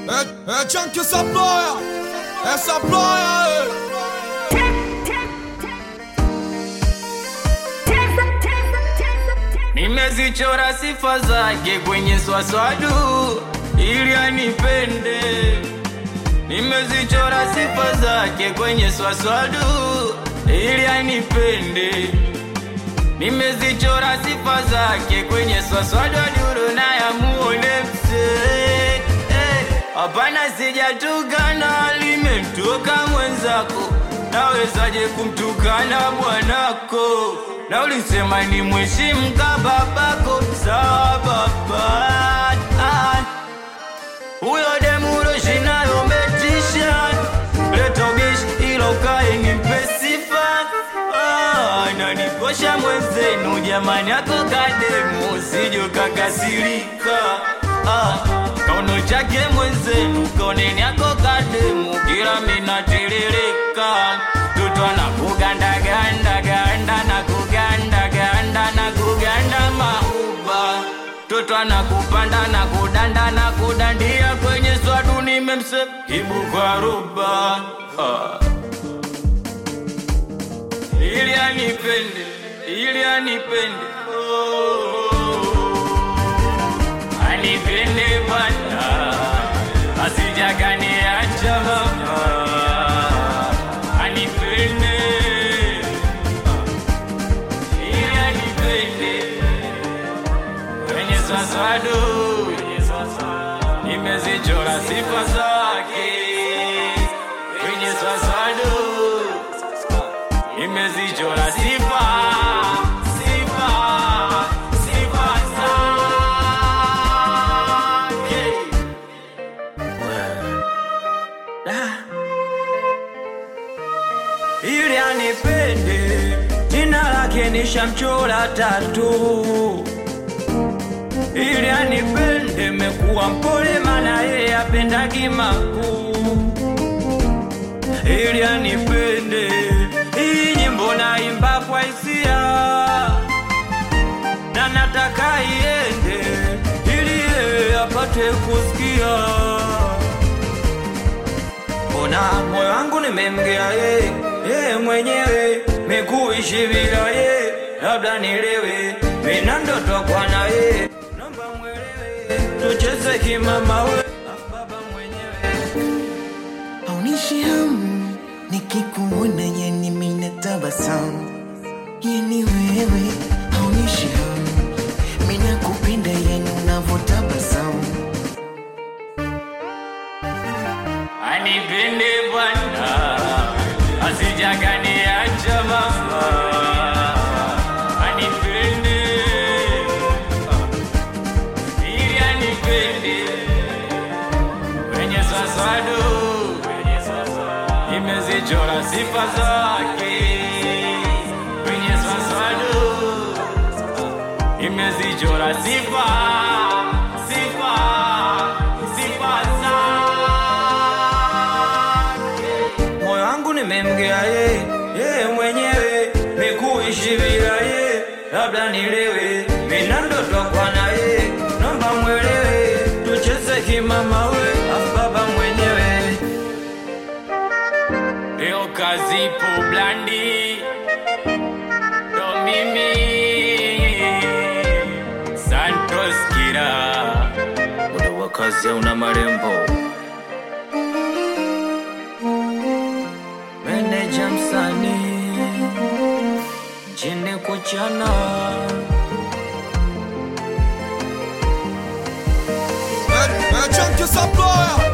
É, é tchan que essa ploia, essa ploia, Nimezichora sifa zake kwenye swaswadu ili anipende. Nimezichora sifa zake kwenye swaswadu ili anipende. Nimezichora sifa zake kwenye swaswadu aduru na ya muone msee. Eh, Hapana, sijatukana, limemtoka mwenzako. Nawezaje kumtukana bwanako? Na ulisema ni mheshimu ka babako. Sawa baba, Ah, huyo demuro shinayo metisha leta ubishi ilo kae nimpe sifa Ah, nanikosha mwenzenu jamani, ako kademu sijo kakasirika Ah, kauno chake mwenzenu kaoneni ako kademu kila minatiririka tuto na kugandaganda ganda na kuganda ganda na kuganda mauba toto anakupanda na kudanda na kudandia kwenye swadu nimemse ibu kwa ruba ah. ili anipende ili anipende oh. anipende bwana asijaguniacha mama anipende ili anipende kwenye swaswadu nimezichora sifa zake kwenye swaswadu nimezichora sifa sifa sifa zake ili anipende jina lake nishamchora tatu ili anipende mekuwa mpole mana yeye apendagi makuu ili anipende hii nyimbo naimba kwa hisia na nataka iende ili yeye apate kusikia Mbona moyo wangu nimemgea ye ye mwenyewe mekuishi bila ye, labda nilewe mina ndoto kwa na ye, naomba mwelewe tucheze kimama we Ah, baba mwenyewe haunishi hamu nikikuona, yani mina tabasamu, yani wewe haunishi hamu, mina kupenda, yani unavotabasamu anipende Bwana asijaguniacha mama anipende ili anipende kwenye swaswadu imezichora sifa zake kwenye swaswadu imezichora sifa sifa sifa zake moyo wangu nimemgea ye ye mwenyewe mikuishi bila ye labda nilewe mina ndoto kwa na ye nomba mwelewe tucheze kimama we afu baba mwenyewe leo kazipo blandi ndo mimi santos kira muda wa kazi hauna marembo meneja msanii jini kuchana é, é tchan que essa ploia,